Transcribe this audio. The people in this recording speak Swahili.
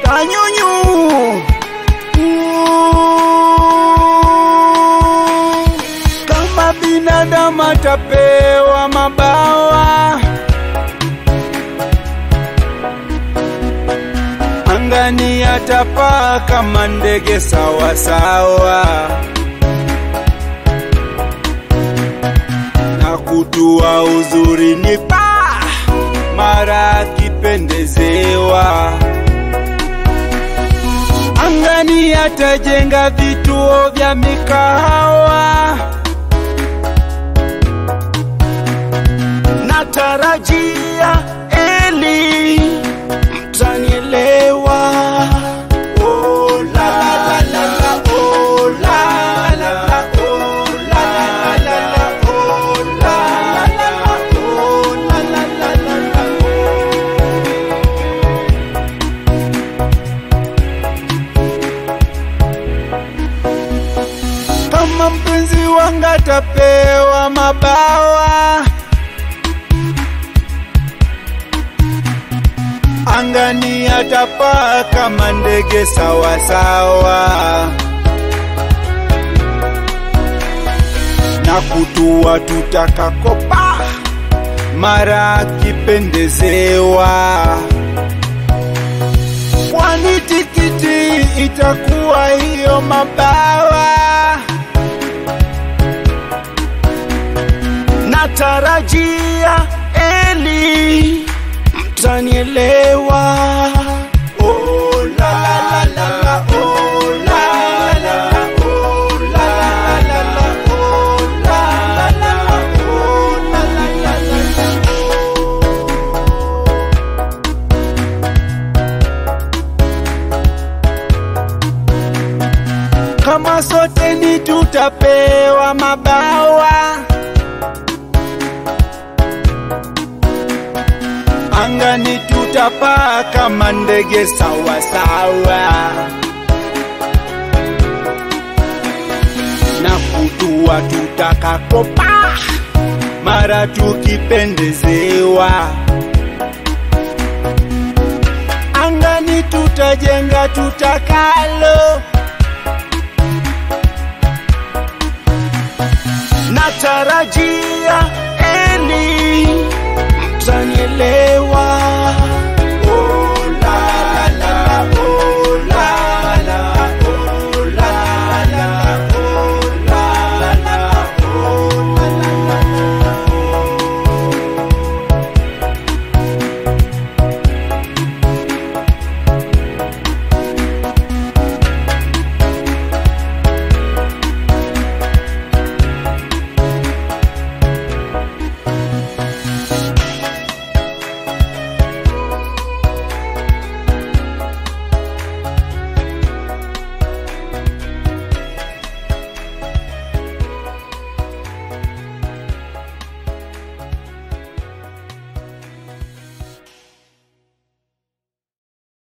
Kanyunyu kama binadamu atapewa mabawa angani atapaa kama ndege sawasawa na kutua uzuri ni paa mara akipendezewa angani atajenga vituo vya mikahawa natarajia eli mtanielewa Oh, la, la, la, la, oh, la, la, la, oh, la, la, la, la, oh, la, la, la, oh, la, la, la, la, la. kama mpenzi wangu atapewa mabawa angani atapaa kama ndege sawasawa na kutua tutakakopa mara akipendezewa kwani tikiti itakuwa hiyo mabawa natarajia eli mtanielewa Oh, la, la, la, la, oh, la, la, la, oh, la, la, la, oh, la, la, la, oh, la, la, la, la, la. kama sote ni tutapewa mabawa angani tutapaa kama ndege sawasawa na kutua tutakakopa mara tukipendezewa angani tutajenga tutakalo natarajia eli mtanielewa